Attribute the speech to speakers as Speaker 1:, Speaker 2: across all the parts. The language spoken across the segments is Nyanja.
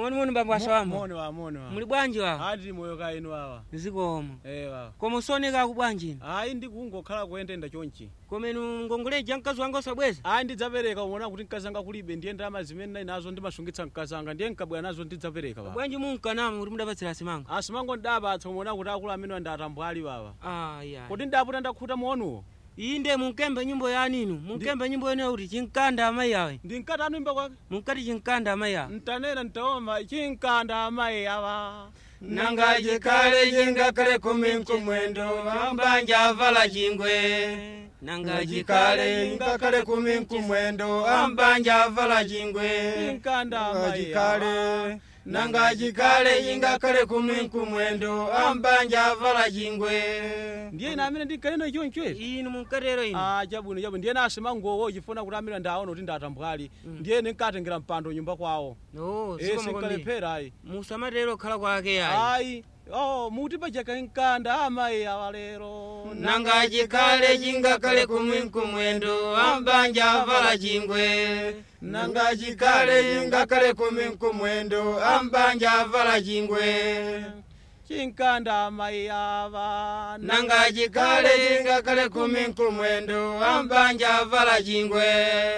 Speaker 1: moni moni bambo asawamba
Speaker 2: moni wa moni wa
Speaker 1: muli bwanji wawa
Speaker 2: ati moyo ka inu wawa
Speaker 1: zikomo
Speaker 2: eh wawa
Speaker 1: koma usoneka ku bwanjini
Speaker 2: ayi ndikungokhala kuyendenda chonchi
Speaker 1: koma inu ngongoleja mkazi wanga usabweza
Speaker 2: ayi ndidzapereka umaona kuti mkazi anga kulibe ndiye ndalama zimene ndali nazo ndimasungitsa mkazi anga ndiye nkabwera nazo ndidzapereka wawa
Speaker 1: bwanji munkanama kuti mudapatsira asimanga
Speaker 2: asimango ndapatsa umaona kuti akulu amene ndatambwali wawa
Speaker 1: aya
Speaker 2: kuti ndaputa ndakhuta monuwo
Speaker 1: iyi nde munkembe nyimbo yaninu munkembe nyimbo yeneyo kuti chinkanda amayi awe
Speaker 2: ndinkati anu imba kwake
Speaker 1: munkati chinkanda amayi awe
Speaker 2: ntanena ntaoma chinkanda amayi awa
Speaker 1: nanga chikale chingakale kumi nkumwendo ambanja avala chingwe nanga chikale chingakale kumi nkumwendo ambanja avala chingwe
Speaker 2: chinkanda amayi
Speaker 3: chikale
Speaker 1: nanga chikale chingakale kumi nkumwendo ambanja avala chingwe
Speaker 2: ndiye ine amene ndinkanena choncho ezi
Speaker 1: inu munkatero inu
Speaker 2: Ah, chabwino chabwino ndiye nasimangowo chifuna kuti amene ndaona kuti ndatambwali ndiye ndinkatengera mpando nyumba kwawo
Speaker 1: no
Speaker 2: eh
Speaker 1: sikomakwambiri
Speaker 2: sinkalephera ayi
Speaker 1: musamatero khala kwake ayi
Speaker 2: ayi oh muti pachaka nkanda amayi awa lero
Speaker 1: nanga chikale chingakale kumi nkumwendo ambanja avala chingwe nanga chikale chingakale kumi nkumwendo ambanja avala chingwe
Speaker 2: chinkanda amayi awa
Speaker 1: nanga chikale chingakale kumi nkumwendo ambanja avala chingwe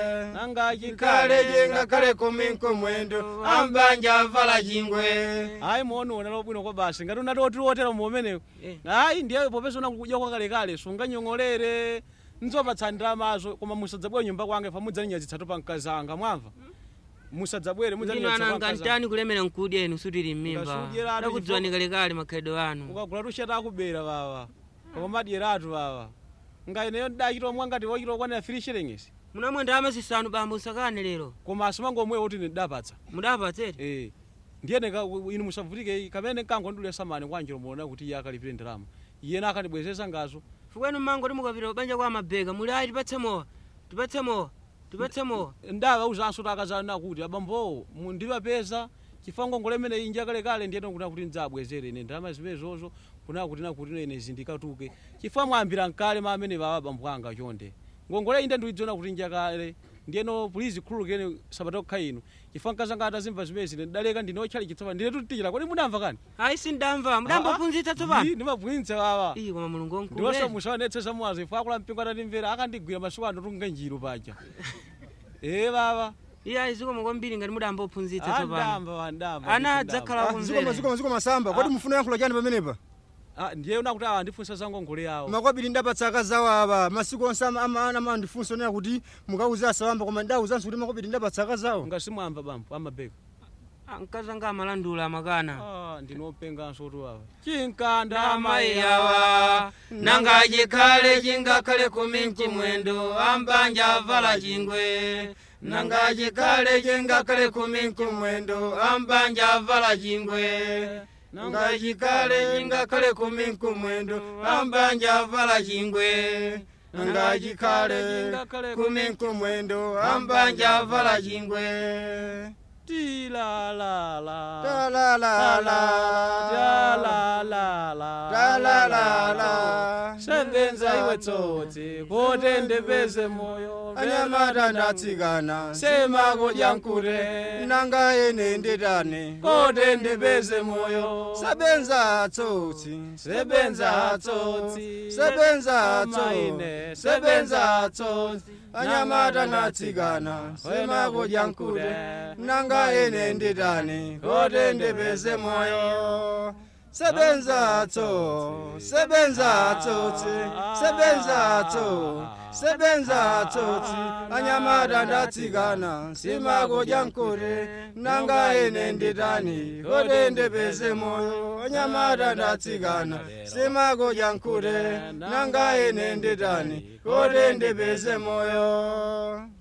Speaker 2: nanga
Speaker 1: chikale chingakale kumi nkumwendo ambanja avala chingwe
Speaker 2: ayi muonuona lobwino kwa basi ngati unati oti otera muomenewo
Speaker 1: Eh.
Speaker 2: ayi ndiye popeza unakudya kwakalekale sunganyong'olere nzopatsa ndalamazo koma musadzabwere nyumba kwange fa mudzaninyazitsatu pa mkazi anga mwamva musadzabwere
Speaker 1: ndino
Speaker 2: mudzaninyazitsa pa
Speaker 1: ananga
Speaker 2: mkazi anga.
Speaker 1: ntani kulemera nkudya inu sutili mmimba
Speaker 2: Ngasudyeratu
Speaker 1: ndakudziwani kalekale makhalidwe anu
Speaker 2: ukagula tushata akubera baba koma madyeratu baba ngaineyo ndachita omwe ngati wochita okwanira 3 shillings
Speaker 1: munamwe ndalama zisanu bambo usakane lero
Speaker 2: koma asimangomwe kuti ndidapatsa
Speaker 1: mudapatsere
Speaker 2: eh ndiyene ka- inu musavutike kamene nkangondule samani kwanjiro muona kuti iye akalipire ndalama iyena akandibwezesa ngazo
Speaker 1: fukwenu mmango timukapita kubanja kwa mabega muli ayi tipatse mowa tipatse mowa tipatse mowa
Speaker 2: ndawawuzanso takazana kuti abambowo mundipapeza chifango ngole inji akalekale ndiyena kuti kuti ndzabwezere ine ndalama zimenezozo kuna kuti nakuti ino ine zindikatuke chifukwa mwambira mkale ma amene baba abambo anga chonde ngongole inde ndidziona kuti njakale ndiyeno pulizi khululukeni sabata kukha inu chifukwa mkazanga atazimva zimene zine ndaleka ndine otchali chitsopano ndine tutichira kodi mudamva kani
Speaker 1: ayi sindamva mudambophunzitsa tsopano
Speaker 2: ndimabwinitsa baba
Speaker 1: iyi koma mulungu
Speaker 2: ndiwonso
Speaker 1: wankulu
Speaker 2: musaonetsesa mwazo ifo akula mpingo atatimvera akandigwira masiku ano tunga njiro paja ee baba
Speaker 1: iye ayi zikoma kwambiri ngati mudambophunzitsa tsopano
Speaker 2: andamba wandamba
Speaker 1: ana adzakhala
Speaker 3: zikoma
Speaker 1: kumvera
Speaker 3: zikoma zikoma samba kodi mufuna yankhulo chani pamenepa
Speaker 2: ndiye unakuti awa ndifunsa za ngongole yawo
Speaker 3: makwabiri ndapatsa akazawo aba masiku onse ama- ama- ana ama ndifunsa onena kuti mukauza asawamba koma ndawuzanso kuti makwabiri ndapatsa akazawo
Speaker 2: ngasimwamba bambo amabeka
Speaker 1: Ah, mkazi anga amalandula amakana
Speaker 2: Ah, ndinopenganso tu awa chinkanda
Speaker 1: amayi awa nanga chikhale chingakhale kumi nkumwendo ambanja avala chingwe nanga chikhale chingakhale kumi nkumwendo ambanja avala chingwe nanga chikhale chingakhale kumi nkumwendo ambanja avala chingwe nanga chikhale kumi nkumwendo ambanja avala chingwe
Speaker 2: tilalala
Speaker 3: talalala
Speaker 2: talalala
Speaker 3: talalala
Speaker 2: sebenza iwe tsotsi kuti ndipeze moyo
Speaker 3: anyamata ndatsikana
Speaker 2: semakodya nkute
Speaker 3: nanga ene nditane
Speaker 2: kuti ndipeze moyo
Speaker 3: sebenza tsotsi
Speaker 2: sebenza tsotsi
Speaker 3: sebenza
Speaker 2: Amaine,
Speaker 3: tsotsi sebenza
Speaker 2: tsotsi
Speaker 3: tsotsi anyamata natsikana semakodya nkute nanga ene nditane kuti ndipeze moyo sebenza tso sebenza tsotsi sebenza tso sebenza tsotsi anyamata ndatsikana simakodya nkute nanga ene nditani kuti ndipeze moyo anyamata ndatsikana simakodya nkute nanga ene nditani kuti ndipeze moyo